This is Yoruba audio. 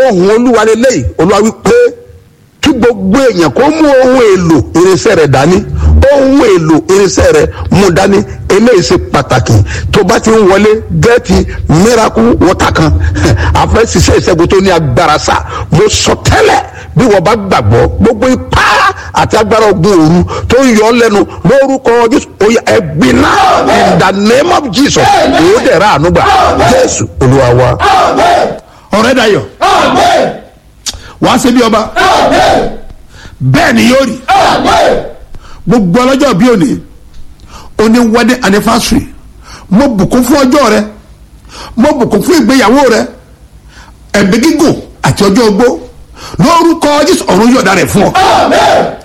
ohun olúwa lélẹ́yìí olúwa wí pé kí gbogbo èèyàn kó mú ohun èlò irinṣẹ́ rẹ̀ dání ohun èlò irinṣẹ́ rẹ̀ mú dání eléyìí ṣe pàtàkì tó bá ti ń wọlé gẹ́ẹ̀tì miracle water kan àfẹ́ ṣiṣẹ́ ìṣẹ́gun tó ní agbára sá mo sọ tẹ́lẹ̀ bí wọ́n bá gbàgbọ́ gbogbo ipá àti agbára ogun òru tó ń yọ ọ́ lẹ́nu lórúkọ jésù oyè ẹ̀gbin náà in the name of jesus èyí dẹ̀ ra àánú gbà jésù olúwa wa. ọ̀rẹ́ dayọ̀ wàá ṣe bí ọba bẹ́ẹ̀ ni yóò rí gbogbo ọlọ́jọ́ bí òní òní wedding anniversary mo bùkún fún ọjọ́ rẹ mo bùkún fún ìgbéyàwó rẹ ẹ̀mí gígùn àti ọjọ́ ogbó lórúkọ jésù ọ̀run yọ̀ọ̀da rẹ̀ fún ọ